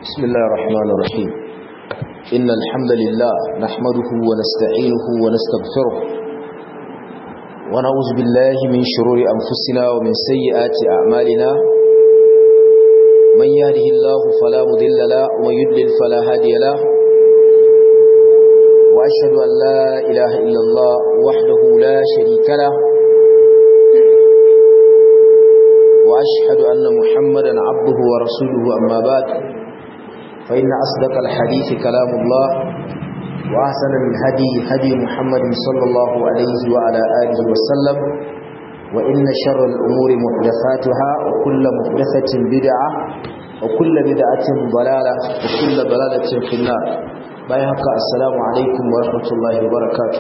بسم الله الرحمن الرحيم إن الحمد لله نحمده ونستعينه ونستغفره ونعوذ بالله من شرور أنفسنا ومن سيئات أعمالنا من يهده الله فلا مضل له ومن يضلل فلا هادي له وأشهد أن لا إله إلا الله وحده لا شريك له وأشهد أن محمدا عبده ورسوله أما بعد فإن أصدق الحديث كلام الله وأحسن الهدي هدي محمد صلى الله عليه وعلى آله وسلم وإن شر الأمور محدثاتها وكل محدثة بدعة وكل بدعة ضلالة وكل ضلالة في النار بايهك السلام عليكم ورحمة الله وبركاته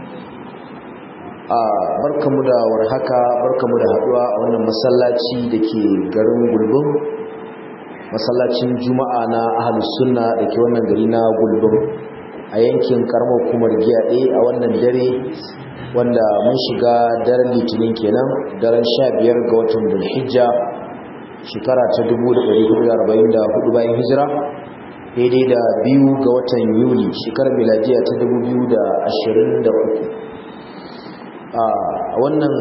barkamu da warhaka barkamu da haduwa a wannan masallaci da ke garin gulbin masallacin juma'a na ahalus sunna da ke wannan gari na gulbin a yankin karamar hukumar giyaɗe a wannan dare wanda mun shiga daren litinin kenan daren sha biyar ga watan bulhijja shekara ta 1444 bayan hijira daidai da biyu ga watan yuli shekarar miladiya ta 2023 a wannan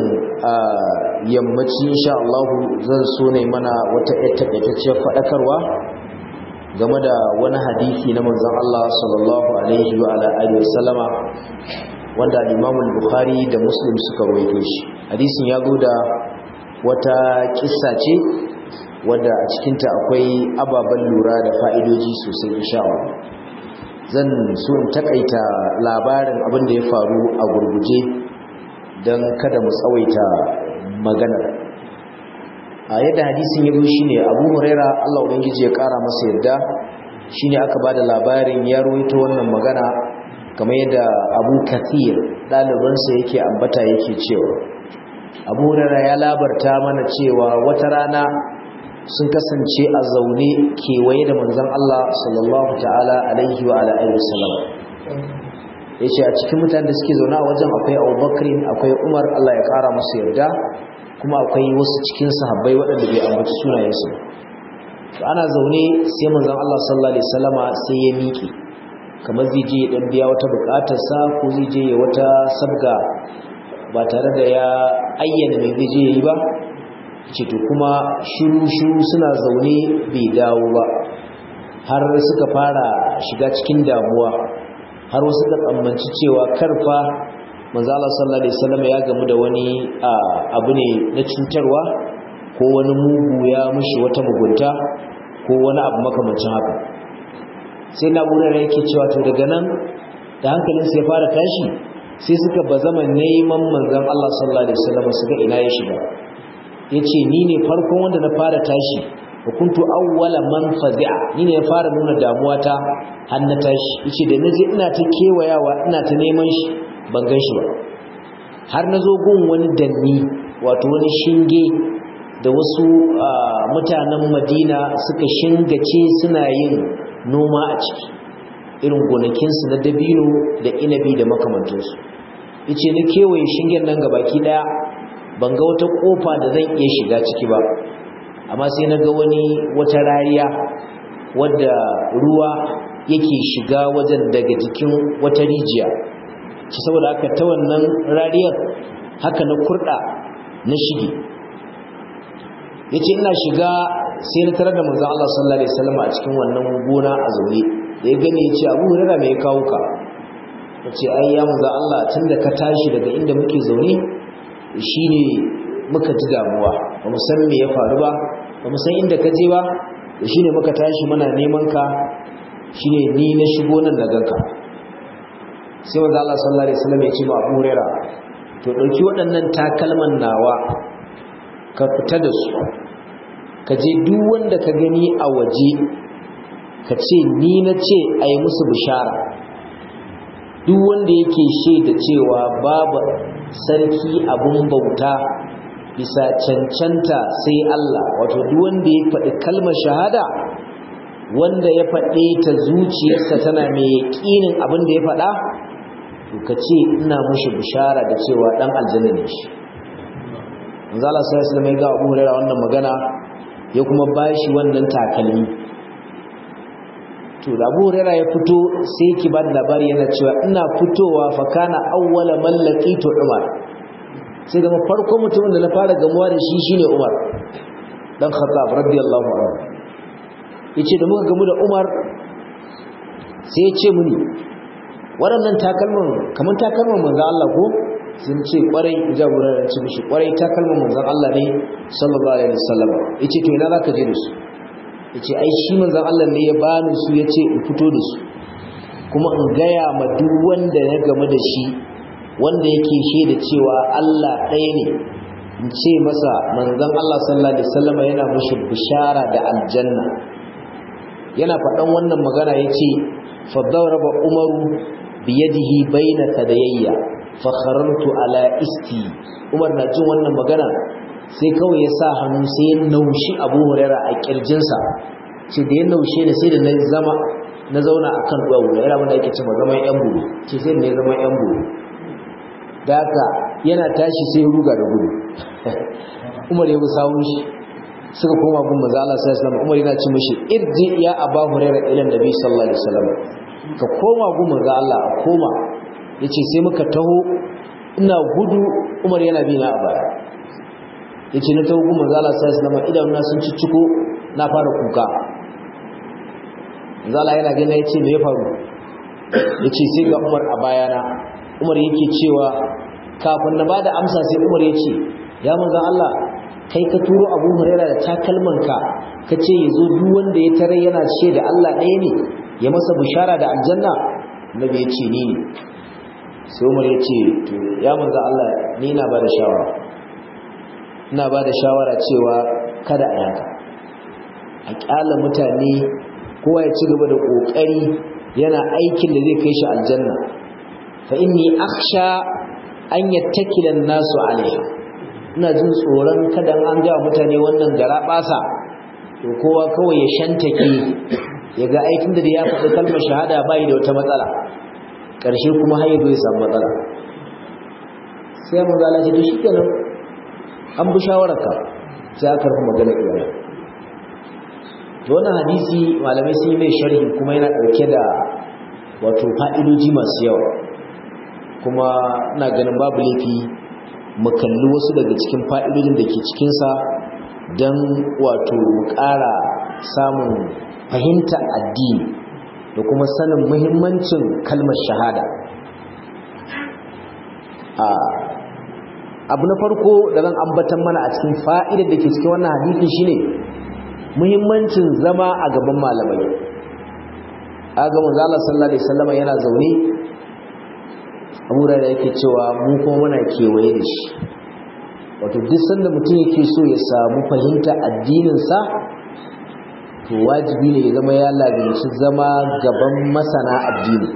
yammaci insha Allah zan so ne mana wata takaitacciyar faɗakarwa game da wani hadisi na manzon Allah sallallahu alaihi wa ala alihi wasallama wanda Imam Bukhari da Muslim suka rawaito shi hadisin ya zo da wata kissa ce wanda a cikin ta akwai ababen lura da fa'idoji sosai insha Allah zan so in takaita labarin abin da ya faru a gurguje don kada mu tsawaita maganar a yadda hadisin ya shi ne abu huraira allah ubangiji ya kara masa yadda shi ne aka ba da labarin ya ruwaito wannan magana kamar yadda abu kathir ɗalibansa yake ambata yake cewa abu huraira ya labarta mana cewa wata rana sun kasance a zaune kewaye da manzon allah sallallahu ta'ala alaihi wa alaihi wasallam ya ce a cikin mutane da suke zaune a wajen akwai abubakarin akwai umar allah ya kara musu yarda kuma akwai wasu cikin sahabbai waɗanda bai ambaci sunayensu to ana zaune sai manzon allah sallallahu alaihi wasallama sai ya miƙe kamar zai je ya dan biya wata buƙatarsa ko zai je ya wata sabga ba tare da ya ayyana mai zai je ya yi ba ce to kuma shiru shiru suna zaune bai dawo ba har suka fara shiga cikin damuwa har wasu ka tsammanci cewa karfa manzo Allah sallallahu alaihi wasallam ya gamu da wani abu ne na cutarwa ko wani mugu ya mushi wata mugunta ko wani abu makamancin haka sai na burar yake cewa to daga nan da hankalin sai fara tashi sai suka bazama neman manzon Allah sallallahu alaihi wasallam su ga ina ya shiga yace ni ne farkon wanda na fara tashi wa kuntu awwala man fazi'a ni ne ya fara nuna damuwa ta har na tashi yace da naje ina ta kewayawa ina ta neman shi ban gan shi ba har nazo gun wani danni wato wani shinge da wasu mutanen Madina suka shingace suna yin noma a ciki irin gonakin su na dabino da inabi da makamantansu yace ni kewaye shingen nan gabaki daya ban ga wata kofa da zan iya shiga ciki ba amma sai na ga wani wata rariya wadda ruwa yake shiga wajen daga jikin wata rijiya ci saboda haka ta wannan rariyar haka na kurda na shige yace ina shiga sai na tarar da manzon Allah sallallahu alaihi wasallam a cikin wannan gona a zaune da ya gane yace Abu Hurairah me ya kawo ka yace ai ya manzon Allah tunda ka tashi daga inda muke zaune shine muka ji damuwa ba mu san me ya faru ba ba mu san inda ka je ba da shine muka tashi muna neman ka shine ni na shigo nan da ganka sai wanda Allah sallallahu alaihi wasallam ya ce ma Abu Huraira to dauki waɗannan takalman nawa ka fita da su ka je duk wanda ka gani a waje ka ce ni na ce a yi musu bishara duk wanda yake shaida cewa babu sarki abun bauta bisa cancanta sai Allah wato duk wanda ya faɗi kalmar shahada wanda ya faɗe ta zuciyarsa tana mai yaƙinin abin da ya faɗa to ka ce ina mushi bishara da cewa ɗan aljanna ne shi manzala sai islam ya ga Abu Hurairah wannan magana ya kuma bashi wannan takalmi to da Abu Hurairah ya fito sai yake ba da labari yana cewa ina fitowa fa kana awwala man laqitu Umar sai zama farko mutumin da na fara gamuwa da shi shine Umar dan Khattab radiyallahu anhu yace da muka gamu da Umar sai ya ce muni waɗannan takalman kamar takalman manzon Allah ko sun ce kwarai jagorar da ci mishi kwarai takalman manzon Allah ne sallallahu alaihi wasallam yace to ina zaka je da su yace ai shi manzon Allah ne ya bani su yace in fito da su kuma in gaya ma duk wanda ya gamu da shi wanda yake shaida cewa Allah ɗaya ne in ce masa manzon Allah sallallahu alaihi wasallam yana mishi bishara da aljanna yana faɗan wannan magana yace fa daraba umaru biyadihi baina tadayya fa kharartu ala isti umar na jin wannan magana sai kawai ya sa hannu sai ya naushi abu huraira a kirjinsa ce da ya naushe ne sai da na zama na zauna a kan duwawu da yana wanda yake cewa zaman yan buru ce sai da ya zama yan buru da haka yana tashi sai ruga da gudu umar ya bi sawun shi suka koma gun maza Allah sai sallama umar yana ce mishi irji ya aba huraira ila nabi sallallahu alaihi wasallam ka koma gun maza Allah a koma yace sai muka taho ina gudu umar yana bi na a baya yace na tawo kuma zala sai sallama idan na sun cicciko na fara kuka zala yana gina yace me ya faru yace sai ga Umar a bayana Umar yake cewa kafin na bada amsa sai Umar yace ya manzon Allah kai ka turo Abu Hurairah da takalmanka kace yazo duk wanda ya tare yana ce da Allah ɗaya ne ya masa bishara da aljanna nabi yace ni ne sai Umar yace to ya manzon Allah ni na bada shawara ina ba da shawara cewa kada a yaka a kyala mutane kowa ya ci gaba da ƙoƙari yana aikin da zai kai shi aljanna fa inni akhsha an yattakila nasu alaiha ina jin tsoron kada an ga mutane wannan gara basa to kowa kawai ya shantake ya ga aikin da ya faɗi kalmar shahada bai da wata matsala ƙarshe kuma har ya samu matsala sai mu zala ce to shikenan an bi shawararka sai aka rufe magana iyalai to wannan hadisi malamai sun yi mai sharhi kuma yana ɗauke da wato fa'idoji masu yawa kuma ina ganin babu laifi mu kalli wasu daga cikin fa'idojin da ke cikinsa don wato mu ƙara samun fahimta addini da kuma sanin muhimmancin kalmar shahada abu na farko da zan ambatan mana a cikin fa'idar da ke cikin wannan hadisi shine muhimmancin zama a gaban malamai aga manzo Allah sallallahu alaihi wasallam yana zaune Abu da yake cewa mu kuma muna kewaye da shi wato duk sanda mutum yake so ya samu fahimta addinin sa to wajibi ne ya zama ya lazimci zama gaban masana addini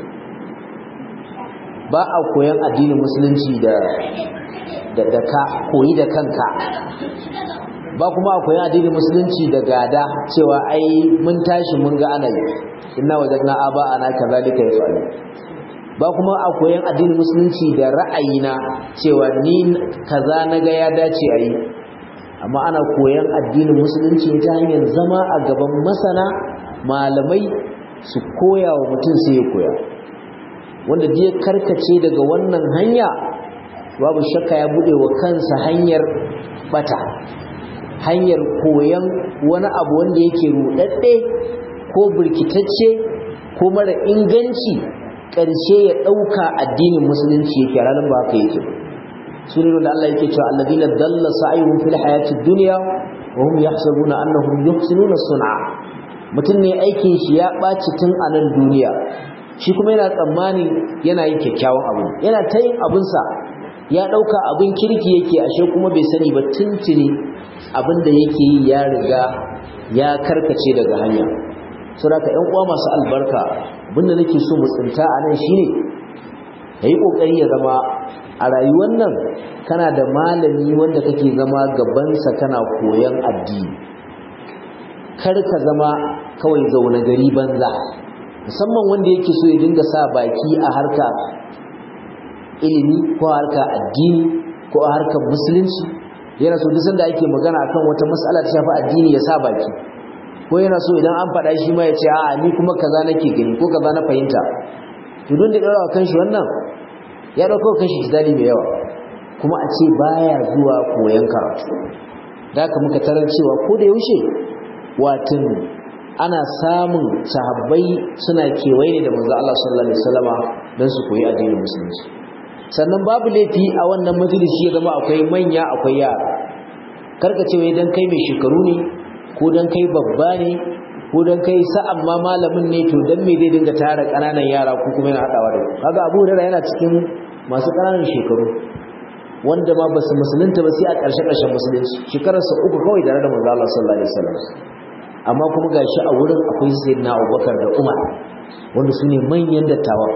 ba a koyan addinin musulunci da da ka koyi da kanka ba kuma akwai addinin musulunci da gada cewa ai mun tashi mun ga ana yi inna wajadna aba ana kazalika yafalu ba kuma akwai addinin musulunci da ra'ayina cewa ni kaza naga ya dace ayi amma ana koyan addinin musulunci ta hanyar zama a gaban masana malamai su koya wa mutum sai ya koya wanda ya karkace daga wannan hanya babu shakka ya bude wa kansa hanyar bata hanyar koyan wani abu wanda yake rudadde ko burkitacce ko mara inganci ƙarshe ya ɗauka addinin musulunci yake ranar ba haka yake sunan da Allah yake cewa alladina dalla sa'ihum fil hayatid dunya wa hum yahsabuna annahum yuhsinuna sun'a mutum ne aikin shi ya ɓaci tun a nan duniya shi kuma yana tsammani yana yin kyakkyawan abu yana ta yin abinsa ya ɗauka abin kirki yake ashe kuma bai sani ba tuntuni abin da yake yi ya riga ya karkace daga hanya saboda ƴan uwa masu albarka abin da nake so mu tsinta a nan shine yi kokari ya zama a rayuwar nan kana da malami wanda kake zama gabansa kana koyan addini kar ka zama kawai zaune gari banza musamman wanda yake so ya dinga sa baki a harka ilimi ko harka addini ko a harkar musulunci yana so duk sanda ake magana akan wata mas'ala ta shafi addini ya sa baki ko yana so idan an faɗa shi ma ya ce a'a ni kuma kaza nake gani ko kaza na fahimta to don da ɗaura kan shi wannan ya ɗauka kan shi jidali mai yawa kuma a ce baya zuwa koyon karatu da haka muka tarar cewa ko da yaushe watan ana samun sahabbai suna kewaye ne da manzo Allah sallallahu alaihi wasallama don su koyi addinin musulunci sannan babu laifi a wannan majalisi ya zama akwai manya akwai yara karka ce wai dan kai mai shekaru ne ko dan kai babba ne ko dan kai sa'an ma malamin ne to dan me zai dinga tara kananan yara ko kuma yana hadawa da kaga Abu Hurairah yana cikin masu kananan shekaru wanda ma basu musulunta ba sai a ƙarshe ƙarshen musulunci shekararsa uku kawai da da manzo Allah sallallahu alaihi wasallam amma kuma gashi a wurin akwai sayyidina Abubakar da Umar wanda su ne manyan dattawa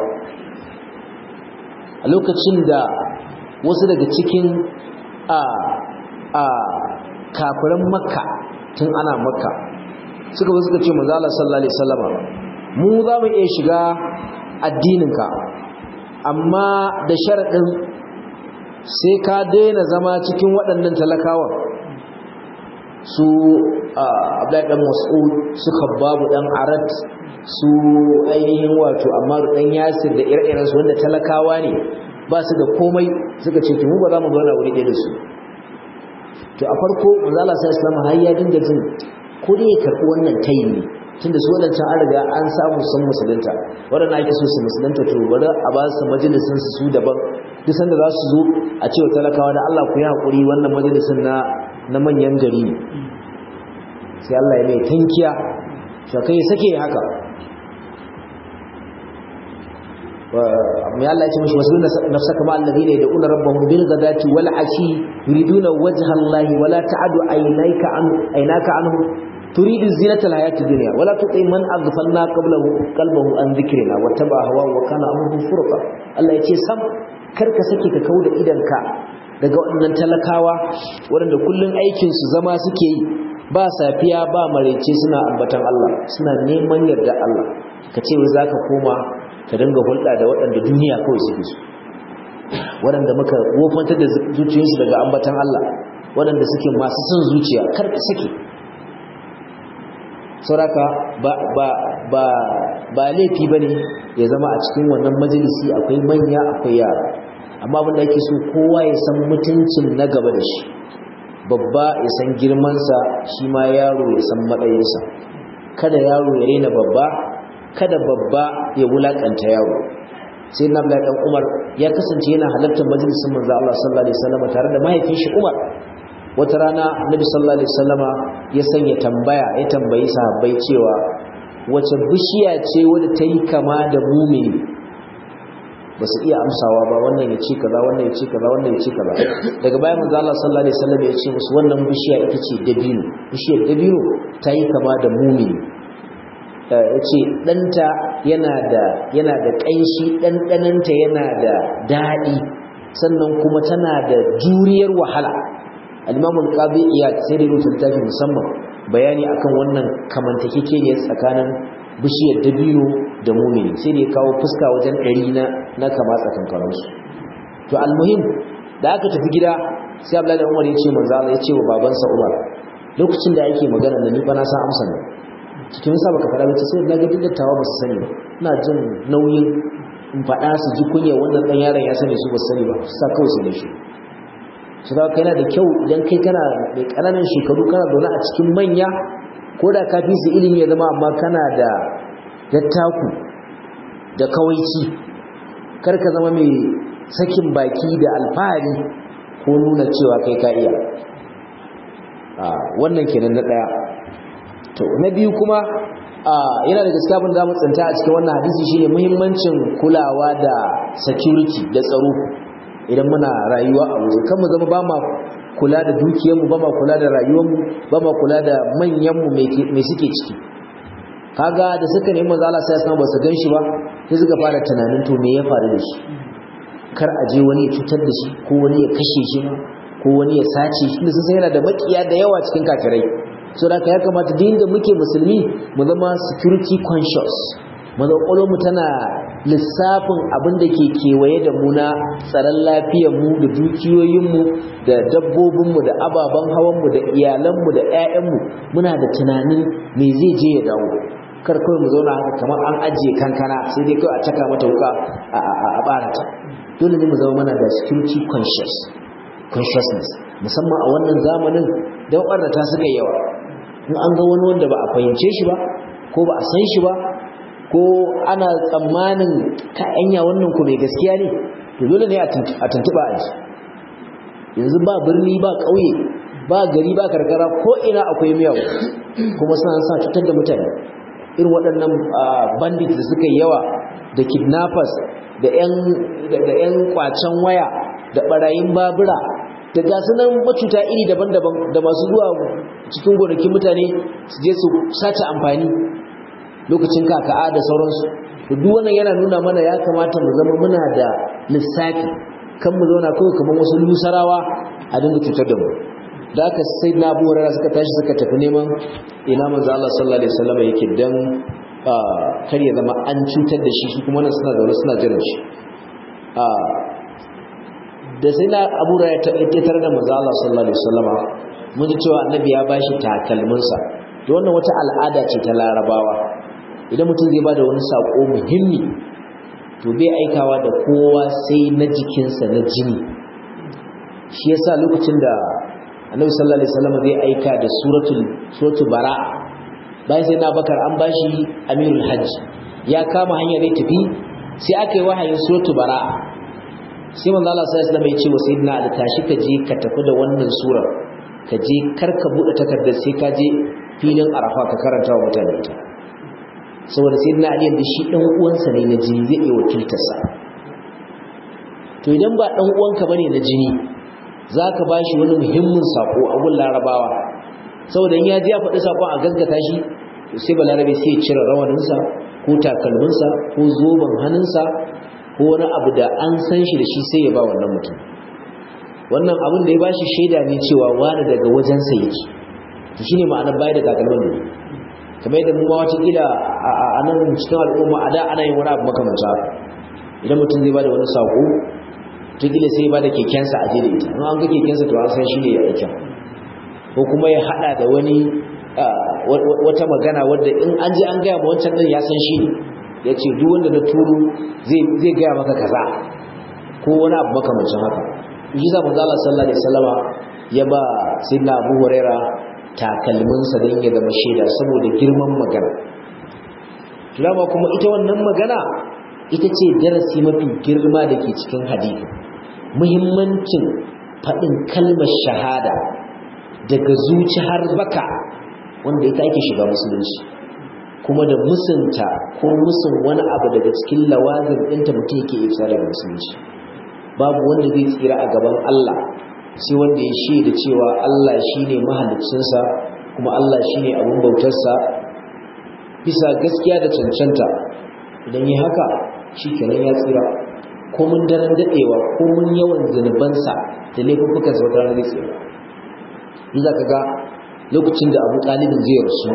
a lokacin da wasu daga cikin a a kafiran makka tun ana makka suka zo suka ce manzo Allah sallallahu alaihi wasallama mu za mu iya shiga addininka amma da sharadin sai ka daina zama cikin waɗannan talakawan su Abdullahi dan Mas'ud su Khabbab dan Arat su ainihin wato Ammar dan Yasir da ire-iren su wanda talakawa ne ba su da komai suka ce mu ba za mu zauna wuri ɗaya da su to a farko manzo Allah sai Islam har ya dinga jin ko dai ya karɓi wannan tayi ne tunda su wadancan an riga an samu sun musulunta wadanda ake so su musulunta to bari a ba su majalisin su daban duk sanda za su zo a ce wa talakawa da Allah ku yi hakuri wannan majalisin na na manyan gari ne sai Allah ya mai tankiya to kai sake haka mai Allah ya ce mashi wasu nafsaka ma alladhina yad'una rabbahum bil ghadati wal ashi yuriduna wajha Allah wala ta'adu aynaka an aynaka anhu turidu zinata al hayati dunya wala tuti man aghfalna qablahu qalbahu an dhikrina wa taba hawa wa kana amruhu furqa Allah ya ce sam karka sake ka kauda idanka daga waɗannan talakawa waɗanda kullun aikin su zama suke yi ba safiya ba marece suna ambatan Allah suna neman yarda Allah ka ce wai zaka koma ka dinga hulɗa da waɗanda duniya kawai suke su waɗanda muka wofantar da zuciyarsu daga ambatan Allah waɗanda suke masu son zuciya kar ka suke sauraka ba ba ba ba laifi bane ya zama a cikin wannan majalisi akwai manya akwai yara amma abin da ake so kowa ya san mutuncin na gaba da shi babba ya san girmansa shi ma yaro ya san matsayinsa kada yaro ya rena babba kada babba ya wulakanta yaro sai na Abdullahi dan Umar ya kasance yana halartar majalisin manzo Allah sallallahu alaihi wasallam tare da mahaifin shi Umar wata rana Annabi sallallahu alaihi wasallama ya sanya tambaya ya tambayi sahabbai cewa wace bishiya ce wadda ta yi kama da mumini ba su iya amsawa ba wannan ya ce kaza wannan ya ce kaza wannan ya ce kaza daga bayan manzo Allah sallallahu alaihi wasallam ya ce musu wannan bishiya ita ce dabino bishiyar dabino ta yi kama da mumini ya ce ɗanta yana da yana da ƙanshi ɗanɗananta yana da daɗi sannan kuma tana da juriyar wahala al-imamul qadi iyad sai da rubuta littafi musamman bayani akan wannan kamantakekeniya tsakanin bishiyar dabino da mumini sai da ya kawo fuska wajen ɗari na na kama tsakankaninsu to almuhim da aka tafi gida sai abdullahi umar ya ce manzo Allah ya ce wa babansa umar lokacin da ake magana da ni fa na san amsa ne cikin sa baka fara bace sai na ga duk dattawa ba su sani ba ina jin nauyin in faɗa su ji kunya wannan dan yaron ya sani su ba su sani ba sa kawai su da shi su da kai yana da kyau idan kai kana mai ƙananan shekaru kana zaune a cikin manya ko da ka fi su ilimi ya zama amma kana da dattaku da kawaici kar ka zama mai sakin baki da alfahari ko nuna cewa kai ka iya wannan kenan na ɗaya to na biyu kuma yana da gaskiya abin da mu tsinta a cikin wannan hadisi shine muhimmancin kulawa da security da tsaro idan muna rayuwa a waje kan mu zama ba ma kula da dukiyarmu ba ma kula da rayuwarmu ba ma kula da manyanmu mai suke ciki kaga da suka nemi manzo Allah sai ya ba su ganshi ba sai suka fara tunanin to me ya faru da shi kar a je wani ya cutar da shi ko wani ya kashe shi ko wani ya sace shi da sun yana da makiya da yawa cikin kafirai so da ya kamata duk inda muke musulmi mu zama security conscious mu mu tana lissafin abin da ke kewaye da mu na tsaron lafiyarmu da dukiyoyinmu da dabbobinmu da ababen hawanmu da iyalanmu da 'ya'yanmu muna da tunanin me zai je ya dawo kar kawai mu zauna haka kamar an ajiye kankana sai dai kawai a caka mata wuka a barata dole ne mu zama mana da security conscious consciousness musamman a wannan zamanin don ɓarnata suka yawa in an ga wani wanda ba a fahimce shi ba ko ba a san shi ba ko ana tsammanin ka'anya wannan ku mai gaskiya ne to dole ne a tuntuɓa a ji yanzu ba birni ba ƙauye ba gari ba karkara ko ina akwai miyau kuma suna sa cutar da mutane irin waɗannan bandit da suka yawa da kidnappers da 'yan kwacen waya da ɓarayin babura da gasu nan macuta iri daban-daban da masu zuwa cikin gonakin mutane su je su sace amfani lokacin kaka'a da sauransu da duk wannan yana nuna mana ya kamata mu zama muna da lissafi kan mu zauna kawai kamar wasu lusarawa a dinga cutar da mu da aka sai na abu hurara suka tashi suka tafi neman ina manzo Allah sallallahu alaihi wasallam yake dan kar ya zama an cutar da shi su kuma nan suna zaune suna jiran shi da sai na abu hurara ya tabbatar da manzo Allah sallallahu alaihi wasallama mun ji cewa annabi ya bashi takalminsa to wannan wata al'ada ce ta larabawa idan mutum zai bada wani sako muhimmi to bai aikawa da kowa sai na jikinsa na jini shi yasa lokacin da annabi sallallahu alaihi wasallam zai aika da suratul suratul bara bayan sai na bakar an bashi amirul hajj ya kama hanya zai tafi sai aka yi wahayin suratul bara sai manzo Allah sallallahu alaihi wasallam ya ce wa sayyidina ali tashi ka je ka tafi da wannan surar ka je kar ka bude takardar sai ka je filin arafa ka karanta wa mutane ita saboda sayyidina ali da shi dan uwansa ne na jini zai iya wakiltarsa to idan ba dan uwanka bane na jini za ka ba shi wani muhimmin sako a gun larabawa saboda in ya ji ya faɗi sakon a gaskata shi sai ba larabe sai ya cire rawaninsa ko takalminsa ko zoben hannunsa ko wani abu da an san shi da shi sai ya ba wannan mutum wannan abin da ya ba shi shaida ne cewa wani daga wajensa yake to shine ma'anar bayar da takalmin da kamar yadda mu ma watakila a nan cikin al'umma a da ana yin wani abu makamanta idan mutum zai ba da wani sako wataƙila sai ba da kekensa a je da ita in an ga kekensa to an san shi ne ya aikin ko kuma ya haɗa da wani wata magana wadda in an je an gaya ma wancan ɗin ya san shi ne ya ce duk wanda na turu zai gaya maka kaza ko wani abu makamancin haka shi sa manzo Allah sallallahu alaihi wasallama ya ba sayyidina Abu Huraira takalminsa don ya zama shaida saboda girman magana Tulama kuma ita wannan magana ita ce darasi mafi girma da ke cikin hadisi muhimmancin faɗin kalmar shahada daga zuci har baka wanda ita ake shiga musulunci kuma da musunta ko musun wani abu daga cikin lawazin ɗinta mutum yake isa daga musulunci babu wanda zai tsira a gaban Allah sai wanda ya shaida cewa Allah shine mahaliccinsa kuma Allah shine abin bautarsa bisa gaskiya da cancanta idan yi haka shi kenan ya tsira ko mun daren daɗewa ko mun yawan zunubansa da laifuffukansa wata ranar zai tsira in za ka ga lokacin da abu ɗalibin zai rasu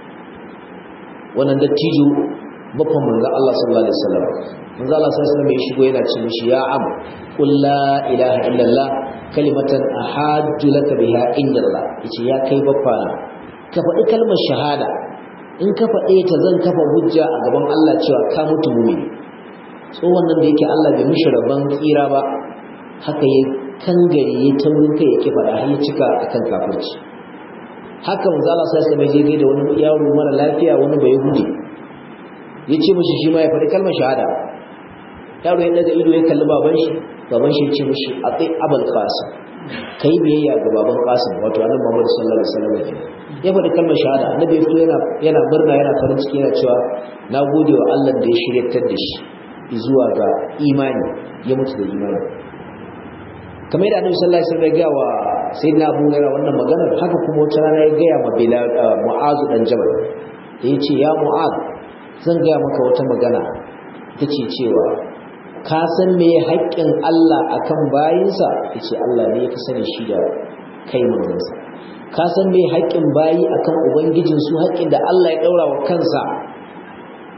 wannan dattijo bakon manzo Allah sallallahu alaihi wasallam manzo Allah sallallahu alaihi wasallam ya shigo yana ce mishi ya am qul la ilaha illallah kalimatan ahajju laka biha indallah yace ya kai baffana ka faɗi kalmar shahada in ka faɗe ta zan kafa hujja a gaban Allah cewa ka mutu mumini tsohon nan da yake Allah bai mishi rabon tsira ba haka ya kangare ya taurin kai ya ki faɗa har ya cika akan kafirci haka manzo Allah sai mai je da wani yaro mara lafiya wani bai hude ya ce mishi shi ma ya faɗi kalmar shahada yaro ya daga ido ya kalli baban shi baban shi ya ce mishi atai abul qasim kai biyayya ga baban qasim wato annabi Muhammad sallallahu alaihi wasallam ya faɗi kalmar shahada annabi ya fito yana yana murna yana farin ciki yana cewa na gode wa Allah da ya shiryatar da shi zuwa ga imani ya mutu da imani kamar yadda annabi sallallahu alaihi wasallam ya ga wa sayyidina Abu Hurairah wannan maganar haka kuma wata rana ya ga ma Bilal Mu'az dan Jabal da yace ya Mu'az zan ga maka wata magana tace cewa ka san me haƙƙin Allah akan bayinsa yace Allah ne ya sani shi da kai manzansa ka san me haƙƙin bayi akan ubangijin su haƙƙin da Allah ya daura wa kansa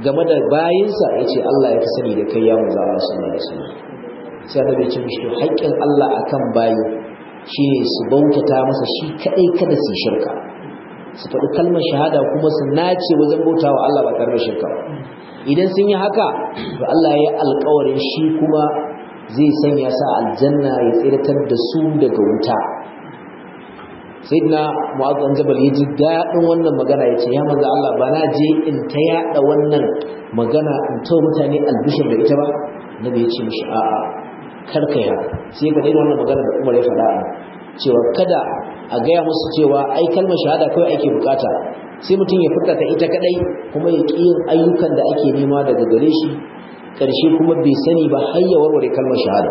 game da bayinsa ya ce Allah ya fi sani da kai ya manzo Allah sallallahu alaihi wasallam sai annabi ya ce mishi to haƙƙin Allah akan bayi shine su bautata masa shi kadai kada su shirka su faɗi kalmar shahada kuma su nace wajen bautawa Allah ba tare da shirka ba idan sun yi haka to Allah ya yi alƙawarin shi kuma zai sanya sa aljanna ya tsiratar da su daga wuta sayyidina mu'adh bin jabal ya ji daɗin wannan magana ya ce ya manzo Allah ba na je in ta yaɗa wannan magana in ta mutane albishir da ita ba nabi ya ce mishi a'a kar kai haka sai ka daina wannan magana da Umar ya faɗa cewa kada a gaya musu cewa ai kalmar shahada kawai ake bukata sai mutum ya furta ta ita kadai kuma ya ƙi yin ayyukan da ake nema daga gare shi ƙarshe kuma bai sani ba har ya warware kalmar shahada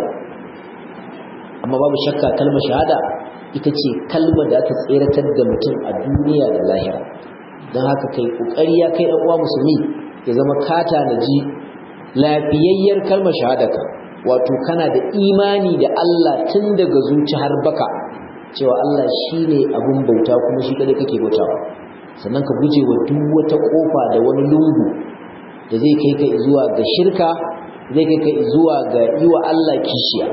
amma babu shakka kalmar shahada ita ce kalmar da aka tseratar da mutum a duniya da lahira don haka kai ƙoƙari ya kai uwa musulmi ya zama kata na ji lafiyayyar kalmar shahadaka wato kana da imani da Allah tun daga zuci har baka cewa Allah shi ne abin bauta kuma shi kadai kake bautawa sannan ka guje wa duk wata kofa da wani lungu da zai kai ka zuwa ga shirka zai kai ka zuwa ga yi wa Allah kishiya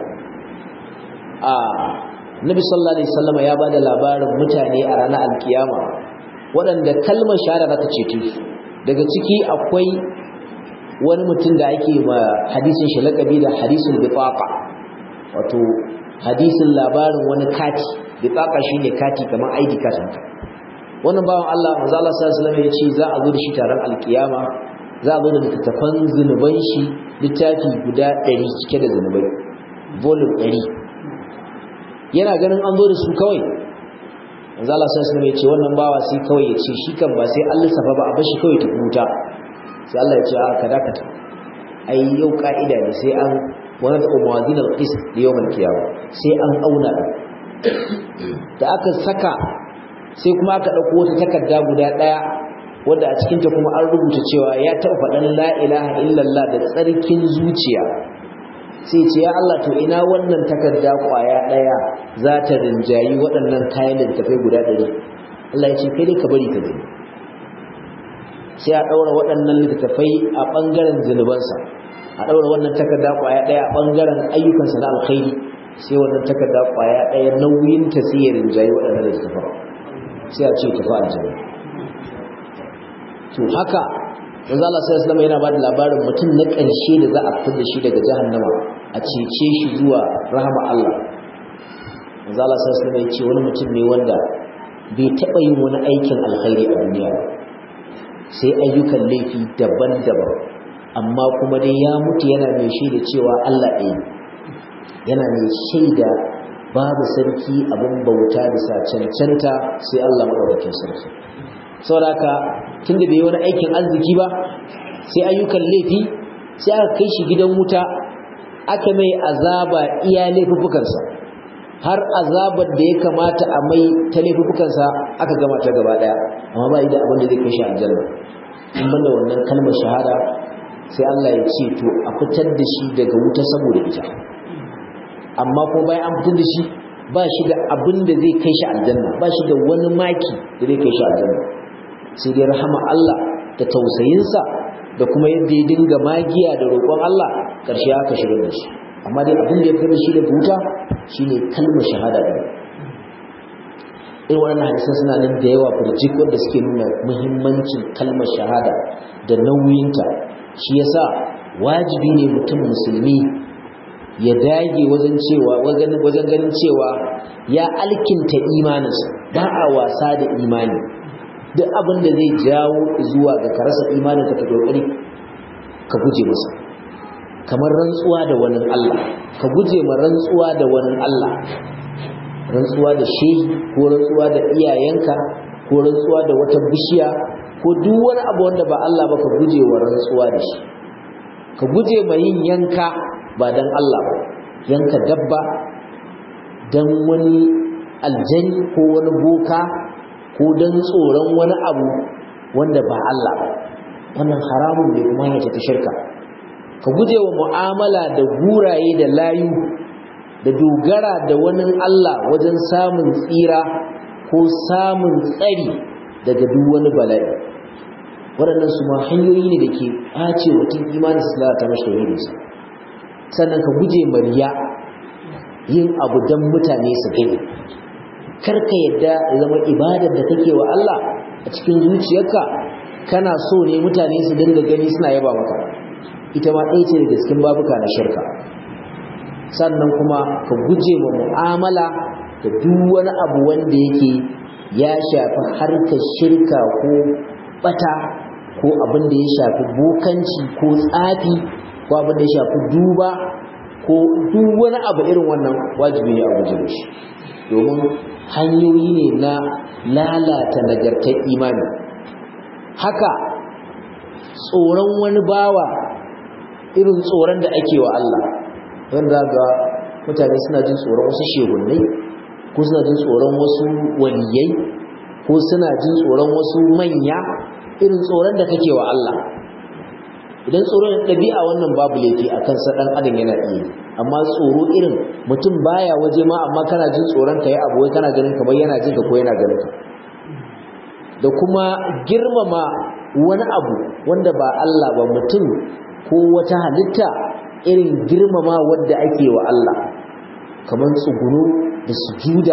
a nabi sallallahu alaihi wasallam ya bada labarin mutane a ranar alkiyama waɗanda kalmar shahada za ta cece su daga ciki akwai wani mutum da ake ma hadisin shi lakabi da hadisul bitaqa wato hadisin labarin wani kati bitaqa shine kati kamar ID card haka wannan bawan Allah manzo Allah sallallahu alaihi wasallam ya ce za a zo da shi taron alkiyama za a zo da littattafan zunuban shi littafi guda 100 cike da zunubai volume 100 yana ganin an zo da su kawai manzo Allah sallallahu alaihi wasallam ya ce wannan bawa sai kawai ya ce shi kan ba sai an lissafa ba a bashi kawai ta huta sai Allah ya ce a ka dakata ai yau ka'ida ne sai an wani da mawazin al-qis da yawmal qiyamah sai an auna da aka saka sai kuma aka dauko wata takarda guda daya wanda a cikin ta kuma an rubuta cewa ya taɓa faɗan la ilaha illallah da tsarkin zuciya sai ce ya Allah to ina wannan takarda kwaya daya za ta rinjayi waɗannan kayan littafai guda ɗari Allah ya ce kai dai ka bari ka gani sai a ɗaura waɗannan littattafai a ɓangaren zunubansa a ɗaura wannan takarda ƙwaya ɗaya a ɓangaren ayyukansa na alkhairi sai wannan takarda ƙwaya ɗaya nauyin ta sai ya rinjayi waɗannan littattafan sai a ce tafi aljanna to haka yanzu Allah sai Islam yana bada labarin mutum na ƙarshe da za a fitar da shi daga jahannama a cece shi zuwa rahama Allah yanzu Allah sai Islam ya ce wani mutum ne wanda bai taɓa yin wani aikin alkhairi a duniya ba sai ayyukan laifi daban-daban amma kuma dai ya mutu yana mai shaida cewa Allah ɗaya yana mai shaida babu sarki abin bauta bisa cancanta sai Allah maɗaukakin sarki saboda haka tunda bai wani aikin arziki ba sai ayyukan laifi sai aka kai shi gidan wuta aka mai azaba iya laifukansa har azabar da ya kamata a mai ta laifukansa aka gama ta gaba daya amma ba da abin da zai kai shi aljanna in banda wannan kalmar shahada sai Allah ya ce to a fitar da shi daga wuta saboda ita amma ko bayan an fitar da shi ba shi da abin da zai kai shi aljanna ba shi da wani maki da zai kai shi aljanna sai dai rahama Allah da tausayinsa da kuma yadda ya dinga magiya da roƙon Allah ƙarshe aka shigar da shi amma dai abin da ya fitar da shi daga wuta shine kalmar shahada ɗin irin waɗannan hadisan suna nan da yawa burjik wanda suke nuna muhimmancin kalmar shahada da nauyinta shi yasa wajibi ne mutum musulmi ya dage wajen cewa wajen ganin cewa ya alkinta imaninsa ba a wasa da imani duk abin da zai jawo zuwa ga ka rasa imanin ka kokari ka guje masa kamar rantsuwa da wani Allah ka guje ma rantsuwa da wani Allah rantsuwa da shehi ko rantsuwa da iyayenka ko rantsuwa da wata bishiya ko duk wani abu wanda ba Allah ba ka guje wa rantsuwa da shi ka guje ma yin yanka ba dan Allah ba yanka dabba dan wani aljani ko wani boka ko dan tsoron wani abu wanda ba Allah ba wannan haramun ne kuma yace ta shirka ka guje wa mu'amala da guraye da layu da dogara da wani Allah wajen samun tsira ko samun tsari daga duk wani bala'i waɗannan su ma hanyoyi ne da ke ɓace mutum imanin su lalata mashi tauhidinsa sannan ka guje mariya yin abu don mutane su gani karka yadda ya zama ibadar da kake wa Allah a cikin zuciyarka kana so ne mutane su dinga gani suna yaba maka ita ma ɗaya ce daga cikin babuka na shirka sannan kuma ka guje wa mu'amala da duk wani abu wanda yake ya shafi harkar shirka ko bata ko abin da ya shafi bokanci ko tsafi ko abin da ya shafi duba ko duk wani abu irin wannan wajibi ne a guje shi domin hanyoyi ne na lalata nagartar imani haka tsoron wani bawa irin tsoron da ake wa Allah wanda ga mutane suna jin tsoron wasu shegunnai ko suna jin tsoron wasu waliyai ko suna jin tsoron wasu manya irin tsoron da kake wa Allah idan tsoron ɗabi'a wannan babu laifi a kansa ɗan adam yana iya amma tsoro irin mutum baya waje ma amma kana jin tsoron ka yi abu wai kana ganin kamar yana jin ka ko yana ganin ka da kuma girmama wani abu wanda ba Allah ba mutum ko wata halitta irin girmama wanda ake wa Allah kamar tsugunu da sujuda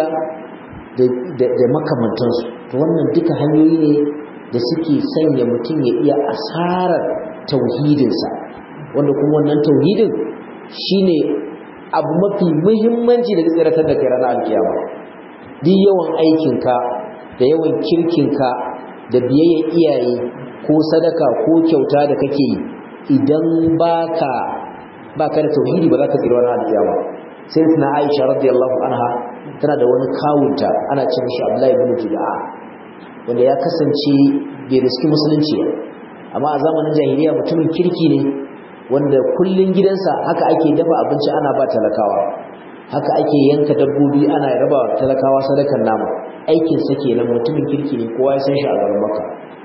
da makamantansu to wannan duka hanyoyi ne da suke sanya mutum ya iya asarar tauhidinsa wanda kuma wannan tauhidin shine abu mafi muhimmanci da tsiratar da kai ranar alkiyama duk yawan aikinka da yawan kirkinka da biyayya iyaye ko sadaka ko kyauta da kake yi idan baka baka da tauhidi ba za ka tsira ranar alkiyama sai tana Aisha radiyallahu anha tana da wani kawunta ana ce mishi Abdullahi ibn Juda'a wanda ya kasance bai riski musulunci ba amma a zamanin jahiliya mutumin kirki ne wanda kullun gidansa haka ake dafa abinci ana ba talakawa haka ake yanka dabbobi ana raba talakawa sadakar nama aikin sa kenan mutumin kirki ne kowa ya san shi a garin Makka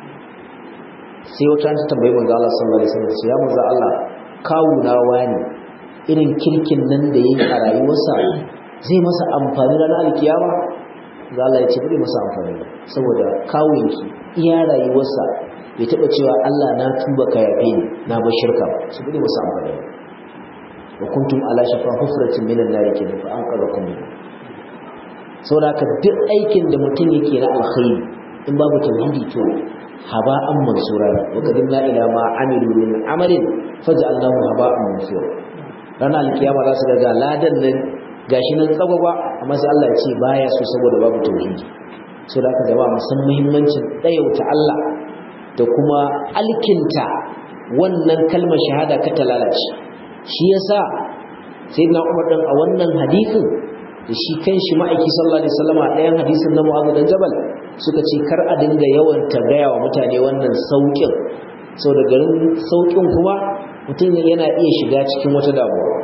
sai wata ta tambayi manzo Allah sallallahu alaihi wasallam ya manzo Allah kawu na wani irin kirkin nan da yake a rayuwarsa zai masa amfani ranar alkiyama ga Allah ya ce bai masa amfani saboda kawunki iya rayuwarsa bai taba cewa Allah na tuba ka yafe ni na bar shirka ba su bai masa amfani wa kuntum ala shafa hufratin minan nar kenan fa an qarakum min saboda ka duk aikin da mutum yake na alkhairi in babu tauhidi to haba'an mansura wa qadimna ila ma amilu min amalin faj'alnahu haba'an mansura ranar alkiyama za su ga ladan nan gashi nan tsagwagwa amma sai Allah ya ce baya so saboda babu tauhidi so da aka jama'a musan muhimmancin ɗayauta Allah da kuma alkinta wannan kalmar shahada ka ta lalace shi yasa sayyidina Umar dan a wannan hadisin da shi kanshi ma'aiki sallallahu alaihi wasallam a ɗayan hadisin na Mu'adh dan Jabal suka ce kar a dinga yawan tagaya wa mutane wannan saukin da garin saukin kuma mutum yana iya shiga cikin wata damuwa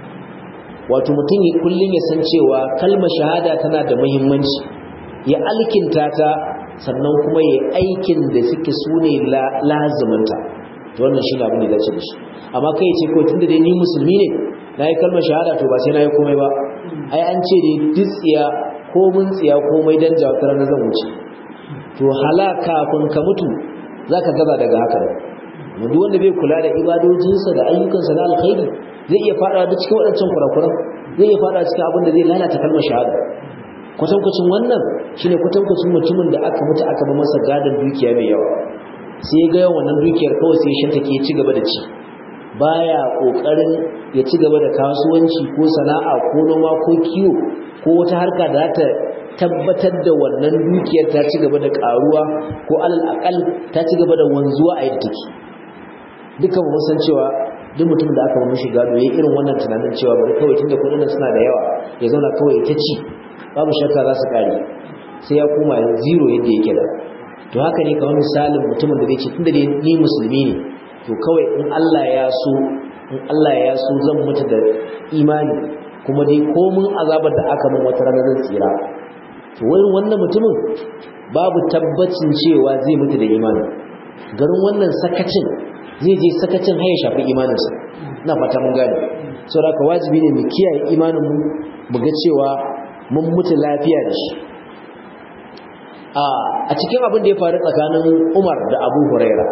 wato mutum kullum ya san cewa kalmar shahada tana da muhimmanci ya alkinta ta sannan kuma ya aikin da suke su ne laziminta to wannan shi ne abin da dace da shi amma kai ce ko tunda dai ni musulmi ne na yi kalmar shahada to ba sai na yi komai ba ai an ce dai duk tsiya ko mun tsiya komai dan jawatar na zan wuce to hala kafin ka mutu zaka gaza daga haka duk wanda bai kula da ibadojinsa da ayyukansa na alkhairi zai iya fada da cikin waɗancan kurakuran zai iya fada cikin abin da zai lalata kalmar shahada kwatankwacin wannan shine kwatankwacin mutumin da aka mutu aka ba masa gadon dukiya mai yawa sai ya ga yawan wannan dukiyar kawai sai shanta ke ci gaba da ci baya kokarin ya ci gaba da kasuwanci ko sana'a ko noma ko kiwo ko wata harka da ta tabbatar da wannan dukiyar ta ci gaba da karuwa ko alal akal ta ci gaba da wanzuwa a yadda take dukan mu san cewa duk mutum da aka mishi gado yayin irin wannan tunanin cewa bari kawai tunda kudin suna da yawa ya zauna kawai ta ci babu shakka za su kare sai ya koma zero yadda yake da to haka ne kamar misalin mutumin da zai ce tunda dai ni musulmi ne to kawai in Allah ya so in Allah ya so zan mutu da imani kuma dai komun azabar da aka min wata rana zan tsira to wurin wannan mutumin babu tabbacin cewa zai mutu da imani garin wannan sakacin zai je sakacin har ya shafi imaninsa ina fata mun gane saboda ka wajibi ne mu kiyaye imanin mu mu ga cewa mun mutu lafiya da shi a cikin abin da ya faru tsakanin Umar da Abu Huraira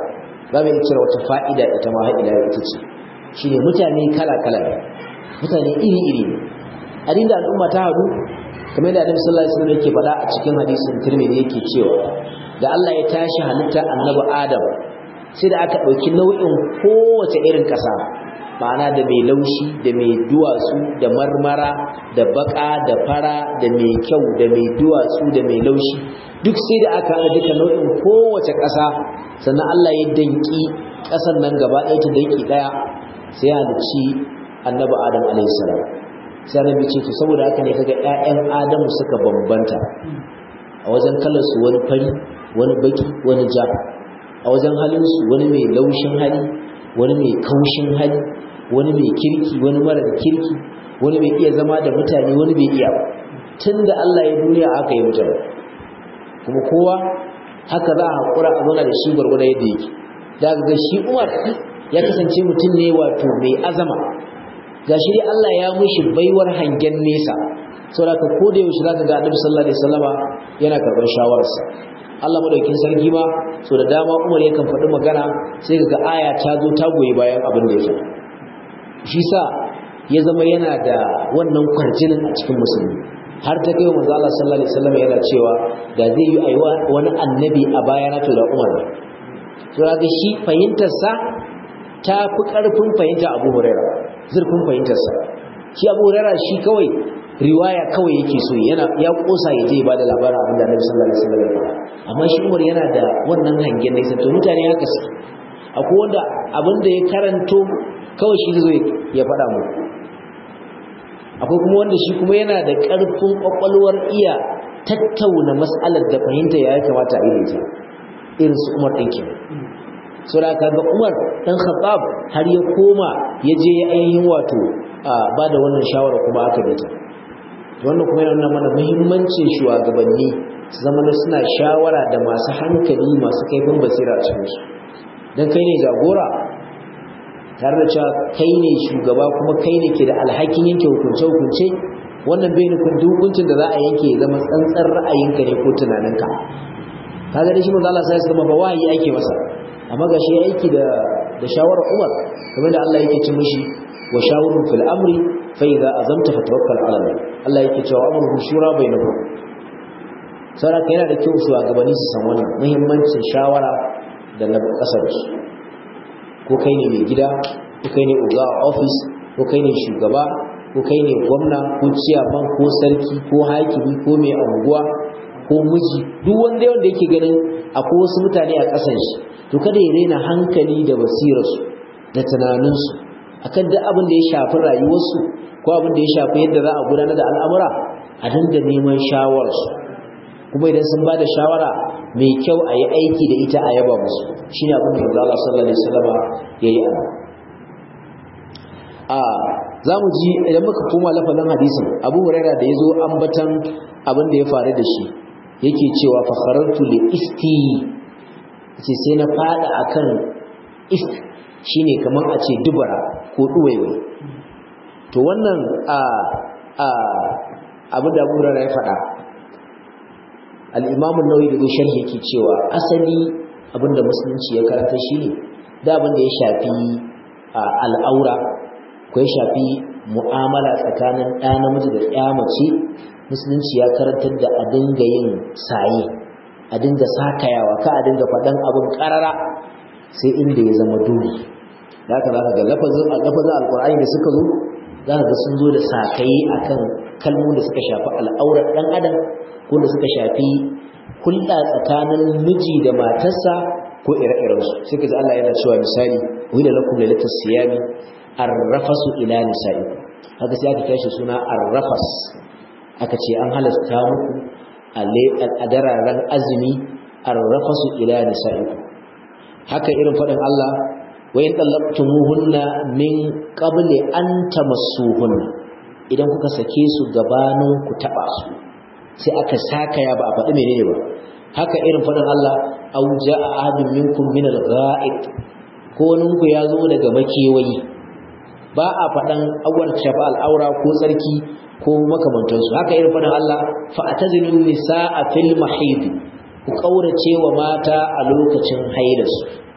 za mu cire wata fa'ida ita ma ila ita ce shine mutane kala kala ne mutane iri iri ne a da al'umma ta haɗu kamar da Annabi sallallahu alaihi wasallam yake faɗa a cikin hadisin Tirmidhi yake cewa da Allah ya tashi halitta Annabi Adam sai da aka ɗauki nau'in kowace irin ƙasa ma'ana da mai laushi da mai duwatsu da marmara da baka da fara da mai kyau da mai duwatsu da mai laushi duk sai da aka haɗa duka nau'in kowace ƙasa sannan Allah ya danki ƙasar nan gaba ɗaya ta danki ɗaya sai ya halicci annabi Adam alaihi salam sai annabi ce to saboda haka ne kaga ƴaƴan Adamu suka bambanta a wajen kalar su wani fari wani baki wani ja a wajen halin su wani mai laushin hali wani mai kaushin hali wani mai kirki wani mara kirki wani mai iya zama da mutane wani bai iya ba tunda Allah ya duniya aka yi mutane kuma kowa haka za a haƙura a zauna da shi gwargwada yadda yake daga ga shi Umar ya kasance mutum ne wato mai azama ga shi dai Allah ya mushi baiwar hangen nesa saboda ko da yaushe zaka ga Annabi sallallahu alaihi wasallama yana karɓar shawararsa Allah madaukin sarki ma so da dama Umar yakan faɗi magana sai ga aya ta zo ta goyi bayan abin da ya faɗa shi sa ya zama yana da wannan kwarjinin a cikin musulmi har ta kai manzo Allah sallallahu alaihi wasallam yana cewa da zai yi aiwa wani annabi a baya na to da Umar to ga shi fahimtar sa ta fi karfin fahimta Abu Hurairah zurfin fahimtar sa shi Abu Hurairah shi kawai riwaya kawai yake so yana ya kosa ya je ba da labarin abin da Annabi sallallahu alaihi wasallam ya faɗa amma shi Umar yana da wannan hangen nesa to mutane haka su akwai wanda abin da ya karanto kawai shi zai ya faɗa mu akwai kuma wanda shi kuma yana da ƙarfin ƙwaƙwalwar iya tattauna mas'alar da fahimta ya kamata a yi ta irin su Umar ɗin kenan so da kaga Umar dan Khattab har ya koma ya je ya ainihin wato ba da wannan shawara kuma aka bi ta wannan kuma yana nuna mana muhimmancin shugabanni su zama suna shawara da masu hankali masu kaifin basira a cikin su dan kai ne jagora tare da cewa kai ne shugaba kuma kai ne ke da alhakin yanke hukunce-hukunce wannan bai nufin hukuncin da za a yanke zama tsantsar ra'ayinka ne ko tunaninka kaga da shi manzo Allah sai ya ba wahayi ake masa amma ga shi aiki da da shawarar Umar kamar da Allah yake ce mishi wa shawurun fil amri fa idza azamta fatawakkal ala Allah Allah yake cewa amruhu shura bainakum saboda yana da kyau shugabanni su san wannan muhimmancin shawara da na kasar su ko kai ne mai gida ko kai ne oga a ofis ko kai ne shugaba ko kai ne gwamna ko ciyaman ko sarki ko hakimi ko mai anguwa ko miji duk wanda wanda yake ganin akwai wasu mutane a ƙasan shi to kada ya raina hankali da basirarsu da tunaninsu akan duk abin da ya shafi rayuwarsu ko abin da ya shafi yadda za a gudanar da al'amura a dinga neman shawararsu kuma idan sun ba da shawara mai kyau a yi aiki da ita a yaba musu shi ne abin da manzo Allah sallallahu alaihi wasallam ya yi ana a za mu ji idan muka koma lafazin hadisin abu huraira da ya zo ambatan abin da ya faru da shi yake cewa fakharartu li isti ce sai na fada akan ist shine kamar a ce dubara ko duwaiwai to wannan a a abin da abu huraira ya faɗa al'imamun nauyi da sharhi yake cewa asali abinda musulunci ya karanta shi ne da abinda ya shafi al'aura ko ya shafi mu'amala tsakanin ɗa namiji da ɗaya mace musulunci ya karantar da a dinga yin saye a dinga sakayawa ka a dinga faɗan abin ƙarara sai inda ya zama dole da haka za ka ga lafazin alƙur'ani da suka zo za ka ga sun zo da sakaye akan kalmomin da suka shafi al'aurar ɗan adam ko da suka shafi hulɗa tsakanin miji da matarsa ko ire-irensu sai ka ji Allah yana cewa misali wai da lakum lailatul siyami arrafasu ila nisa'i haka sai aka tashi suna arrafas aka ce an halasta muku a dararen azumi arrafasu ila nisa'i haka irin faɗin Allah wa in tallaqtumuhunna min qabli an tamassuhunna idan kuka sake su gabanin ku taba su sai aka saka ya ba a faɗi menene ba haka irin faɗin Allah aw jaa ahadun minkum min al-gha'id ko ninku ya zo daga makewayi ba a faɗan awar shafa al'aura ko tsarki ko makamantansu haka irin faɗin Allah fa atazilu nisaa fil mahid ku kaurace wa mata a lokacin hailarsu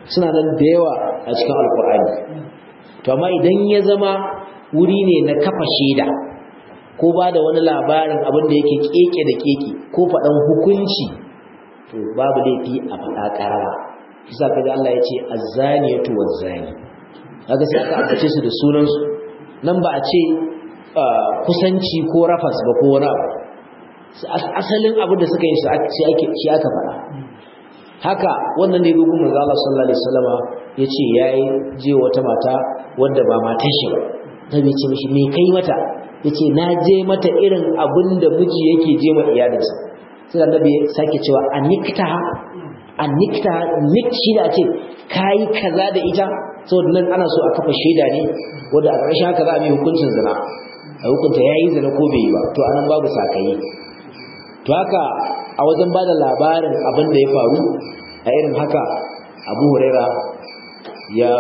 suna nan da yawa a cikin alkur'ani to amma idan ya zama wuri ne na kafa shaida ko ba da wani labarin abin da yake keke da keke ko faɗan hukunci to babu laifi a faɗa ƙarara isa kaga Allah ya ce azzaniyatu wazzani kaga sai aka ambace su da sunansu nan ba a ce kusanci ko rafas ba ko wani abu asalin abin da suka yi shi aka faɗa haka wannan ne gugun manzo Allah sallallahu alaihi wasallama yace yayi je wata mata wanda ba matar shi ba nabi ce mishi me kai mata yace na je mata irin abin da miji yake je ma iyalinsa sai annabi ya sake cewa anikta anikta nik shi da ce kai kaza da ita saboda nan ana so a kafa shaida ne wanda a ƙarshen haka za a yi hukuncin zina a hukunta yayi zina ko bai yi ba to anan babu sakayi to haka a wajen ba da labarin abin da ya faru a irin haka abu huraira ya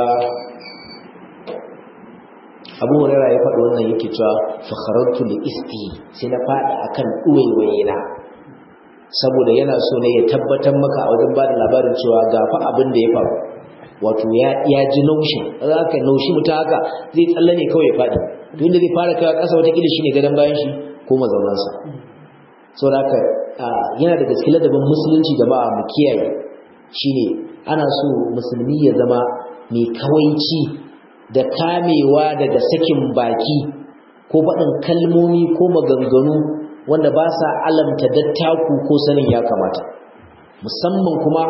abu huraira ya faɗi wannan yake cewa fakharatu li isti sai na faɗi akan ɗuwaiwayena saboda yana so ne ya tabbatar maka a wajen ba da labarin cewa ga fa abin da ya faru wato ya ji naushin za ka naushi mutum haka zai tsalle ne kawai ya faɗi to inda zai fara kawai ƙasa watakila shi ne gadon bayan shi ko mazaunansa saboda haka yana daga cikin ladabin musulunci jama'a mu kiyaye shine ana so musulmi ya zama mai kawaici da kamewa daga sakin baki ko faɗin kalmomi ko maganganu wanda ba sa alamta dattaku ko sanin ya kamata musamman kuma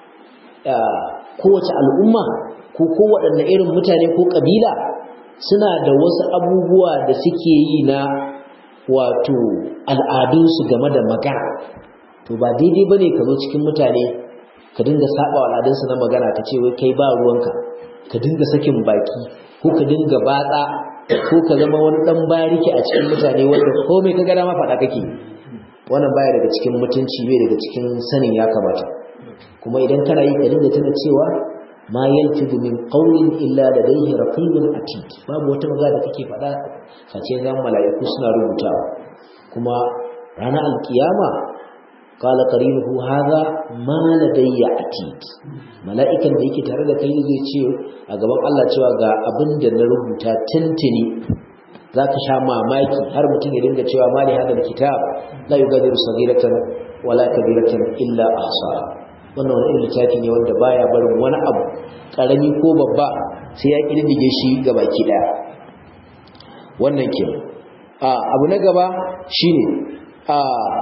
kowace al'umma ko kowaɗanne irin mutane ko ƙabila suna da wasu abubuwa da suke yi na wato al'adunsu game da magana to ba daidai ba ne ka zo cikin mutane ka dinga saba al'adunsu na magana ka ce wai kai ba ruwanka ka dinga sakin baki ko ka dinga batsa ko ka zama wani dan bariki a cikin mutane wanda komai ka gada ma faɗa kake wannan baya daga cikin mutunci bai daga cikin sanin ya kamata kuma idan kana yi ka dinga tuna cewa ma yalfidu min qawlin illa ladayhi raqibun atid babu wata magana da kake faɗa face zan mala'iku suna rubutawa kuma ranar alkiyama qala qarinuhu hadha ma ladayya atid mala'ikan da yake tare da kai zai ce a gaban Allah cewa ga abin da na rubuta tuntuni zaka sha mamaki har mutum ya dinga cewa mali hadal kitab la yugadiru saghiratan wala kabiratan illa ahsaha wannan wani irin littafi ne wanda baya barin wani abu karami ko babba sai ya kididdige shi ga baki daya wannan ke abu na gaba shine a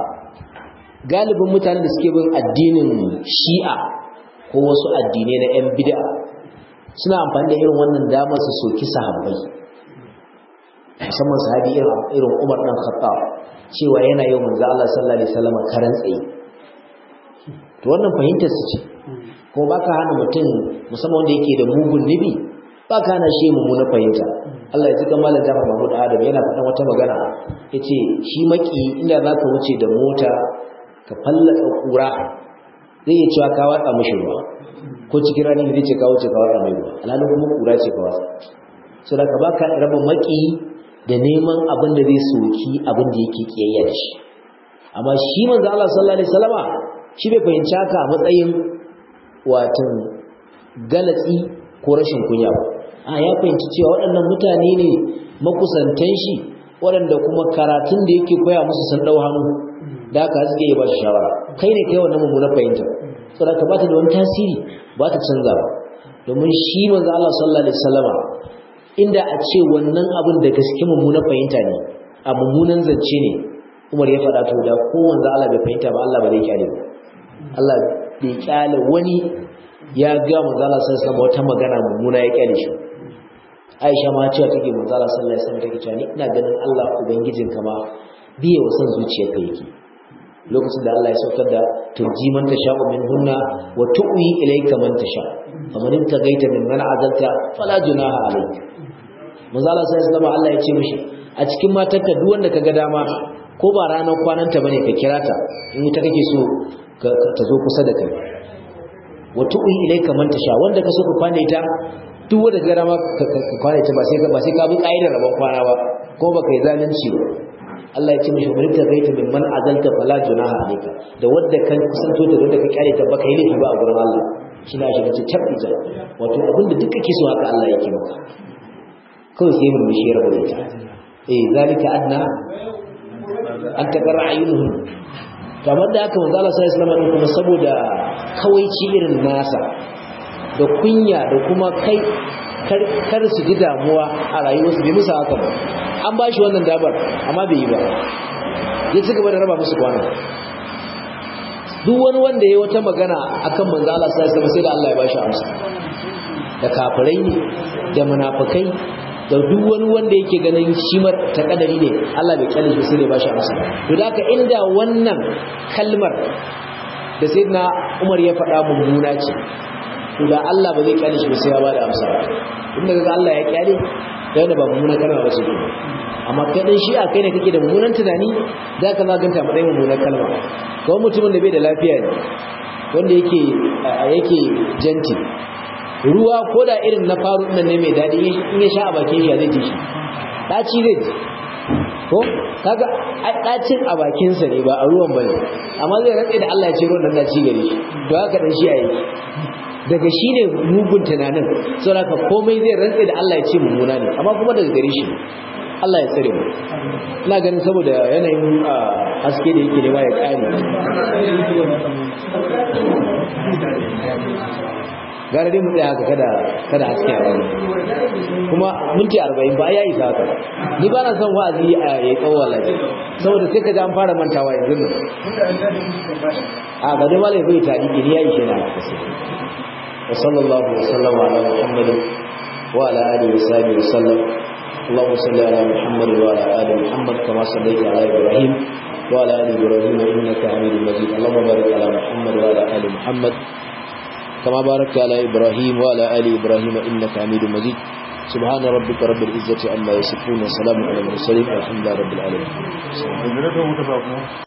galibin mutanen da suke bin addinin shi'a ko wasu addinai na 'yan bid'a suna amfani da irin wannan damar su soki sahabbai musamman sahabi irin umar ɗan khattab cewa yana yau manzo Allah sallallahu alaihi wasallam karan tsaye to wannan fahimtar su ce kuma baka hana mutum musamman wanda yake da mugun nibi baka hana shi mummuna fahimta Allah ya ji kan malam Jafar Mahmud Adam yana faɗan wata magana yace shi maki inda zaka wuce da mota ka fallaka kura zai iya cewa ka watsa mishi ruwa ko cikin rani zai ce ka wuce ka watsa mai ruwa alhalin kuma kura ce ka watsa so da ka baka raba maki da neman abin da zai soki abin da yake kiyayya da shi amma shi manzo Allah sallallahu alaihi wasallama shi bai fahimci haka a matsayin watan galatsi ko rashin kunya ba a ya fahimci cewa waɗannan mutane ne makusantan shi waɗanda kuma karatun da yake koya musu sun ɗau hannu da haka suke yi ba shi shawara kai ne kai wannan mummunar fahimta saboda ka bata da wani tasiri ba ta canza ba domin shi manzo Allah sallallahu alaihi wasallama inda a ce wannan abin da gaske mummunar fahimta ne a mummunan zance ne Umar ya faɗa to da ko manzo Allah bai fahimta ba Allah ba zai kyale ba Allah bai kyale wani ya ga manzo Allah sallallahu alaihi wasallam wata magana mummuna ya kyale shi Aisha ma cewa take manzo Allah sallallahu alaihi wasallam take cewa ni ina ganin Allah ubangijin ka ma biye wa san zuciyarka yake lokacin da Allah ya saukar da turji man tasha'u min hunna wa tu'wi ilayka man tasha faman intagaita mimman azalta fala junaha alayka manzo Allah sallallahu alaihi wasallam Allah ya ce mishi a cikin matarka duk wanda kaga dama ko ba ranar kwananta bane ka kira ta in ita kake so ta zo kusa da kai wa tu'wi ilayka man tasha wanda ka so ka kwana ita duk wanda ka dama ka kwana ita ba sai ka ba sai ka bi kaidar rabon kwana ba ko baka yi zalunci ba Allah ya ce mishi bari ta gaita min man azalta fala junaha alayka da wanda kan kusanto da wanda ka kyale ta baka yi laifi ba a gurin Allah shi na shiga cikin tabbija wato abinda duk kake so haka Allah yake maka kawai sai mun mishi rabu da ita eh zalika adna an takarra ayyunuhum to amma da haka manzo Allah sallallahu alaihi wasallam kuma saboda kawaici irin nasa da kunya da kuma kai kar su ji damuwa a rayuwarsu bai musu haka ba an ba shi wannan dabar amma bai yi ba ya ci gaba da raba musu kwana duk wani wanda ya wata magana akan manzo Allah sai sai da Allah ya bashi amsa da kafirai ne da munafikai da duk wani wanda yake ganin shi mar ta kadari ne Allah bai kalle shi sai ya bashi amsa to da haka inda wannan kalmar da sayyidina Umar ya faɗa mummuna ce to da Allah ba zai kalle shi sai ya bada amsa inda kaga Allah ya kyale da ba mummuna kalma ba ce amma kai dan shi'a kai ne kake da mummunan tunani za ka zaganta matsayin mummunan kalma kawai mutumin da bai da lafiya ne wanda yake yake janti ruwa ko da irin na faru nan ne mai daɗi in ya sha a bakin shi zai ji shi ɗaci zai ji ko kaga ɗacin a bakinsa ne ba a ruwan bane amma zai rantse da Allah ya ce ruwan nan ɗaci gare shi to haka dan shi'a yake daga shi ne mugun tunanin saboda komai zai rantse da Allah ya ce mummuna ne amma kuma daga gare shi Allah ya tsare mu ina ganin saboda yanayin haske da yake nema ya kare gara dai mu tsaya haka kada kada haske a wani kuma minti arba'in ba ya isa haka ni ba na son wa'azi a ya tsawo wallahi saboda sai ka ji an fara mantawa yanzu nan a ga dai malai bai tadi ne ya ishe na wa sallallahu wa sallama ala muhammadin wa ala alihi wa sahbihi wa sallam اللهم صل على محمد وعلى ال محمد كما صليت على ابراهيم وعلى ال ابراهيم انك حميد مجيد اللهم بارك على محمد وعلى ال محمد كما باركت على ابراهيم وعلى ال ابراهيم انك حميد مجيد سبحان ربك رب العزه عما يصفون وسلام على المرسلين والحمد لله رب العالمين